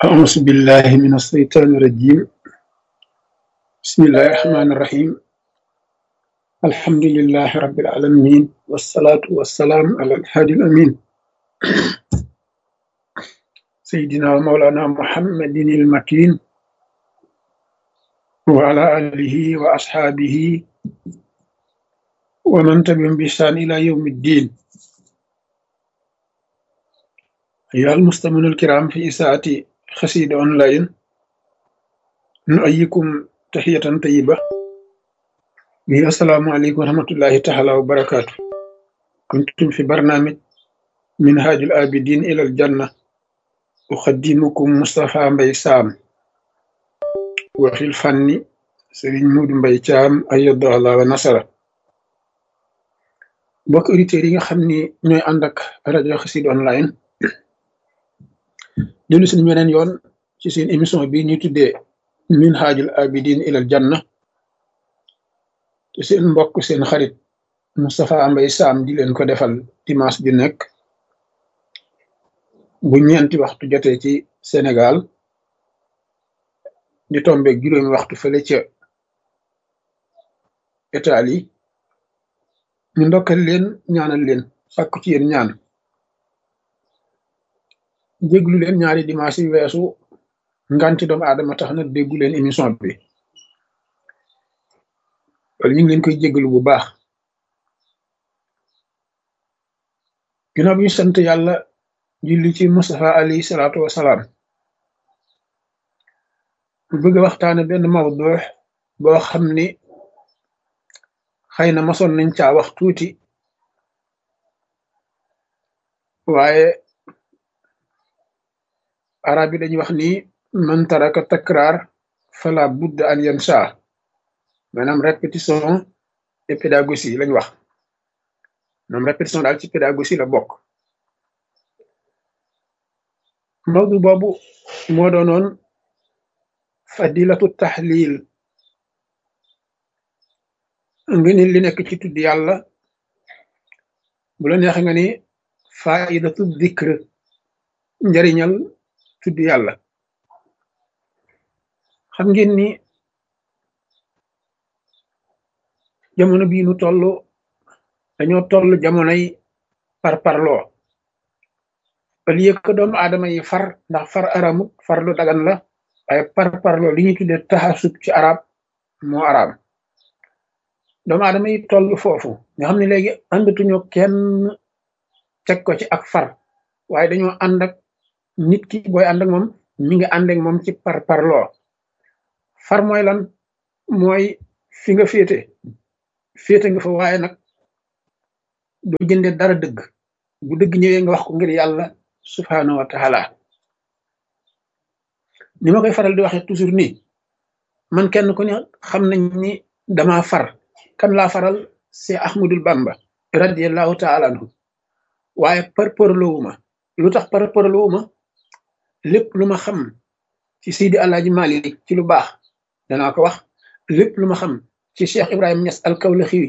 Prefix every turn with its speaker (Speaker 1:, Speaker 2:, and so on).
Speaker 1: أعوذ بالله من الشيطان الرجيم بسم الله الرحمن الرحيم الحمد لله رب العالمين والصلاة والسلام على الهادي الأمين سيدنا ومولانا محمد المكين وعلى آله وأصحابه ومن تبعهم بإحسان إلى يوم الدين أيها المستمعون الكرام في إساءة خسيد أونلاين نؤيكم تحية طيبة وهي السلام عليكم ورحمة الله تعالى وبركاته كنتم في برنامج منهاج الآبدين إلى الجنة أقدمكم مصطفى مبي سام وفي الفن سرين مود مبي تام أيد الله ونصره mbokk auditeurs yi nga xam ni ñooy ànd ak rajo Xassida online dellu si beneen yoon ci seen émission bi ñuy tuddee minhajul abidin ilal janna te seen mbokk seen xarit Moustapha Mbaye Sam di leen ko defal dimanche bi nekk bu ñeenti waxtu jotee ci Sénégal di tombe juróomi waxtu fële ca Italie ñu ndokkal leen ñaanal leen sàkku ci yéen ñaan déglu leen ñaari dimanche yi weesu nganti doomu aadama tax na déggu leen émission bi wala ñu ngi leen koy jégalu bu baax ginnaaw bi ñu sant yàlla julli ci Mustafa alayhi salaatu wasalaam bu bëgg a waxtaane benn mawdu boo xam ni xëy na masoon nañ caa wax tuuti waaye arab yi dañuy wax ni man taraka takraar fala budda an yansa maanaam répétition et pédagogie lañ wax maanaam répétition daal ci pédagogie la bokk mawdu boobu moo doonoon fadilatu tahlil nga ni li nekk ci tudd yàlla bu la neex nga ni faidatu dikr njariñal tudd yàlla xam ngeen ni jamono bii nu toll dañoo toll jamonoy par parloo au lieu que doomu aadama yi far ndax far aramut far lu dagan la waaye par parloo li ñuy tuddee taxasub ci arab moo araam doomu aadama yi toll foofu nga xam ne léegi àndatuñu kenn teg ko ci ak far waaye dañoo ànd ak nit ki booy ànd ak moom mi ngi ànd ak moom ci par parloo far mooy lan mooy fi nga féete féete nga fa waaye nag doo jënde dara dëgg bu dëgg ñëwee nga wax ko ngir yàlla subhaanahu wa taala ni ma koy faral di waxee toujours nii man kenn ku ne xam nañ ni dama far kan laa faral c'est Ahmadul Bamba radiallahu taala anhu waaye par parloowuma lu tax par parloowuma lépp lu ma xam ci Seydi Alaaji Malik ci lu baax danaa ko wax lépp lu ma xam ci Cheikh Ibrahima Niass al Kawlaxi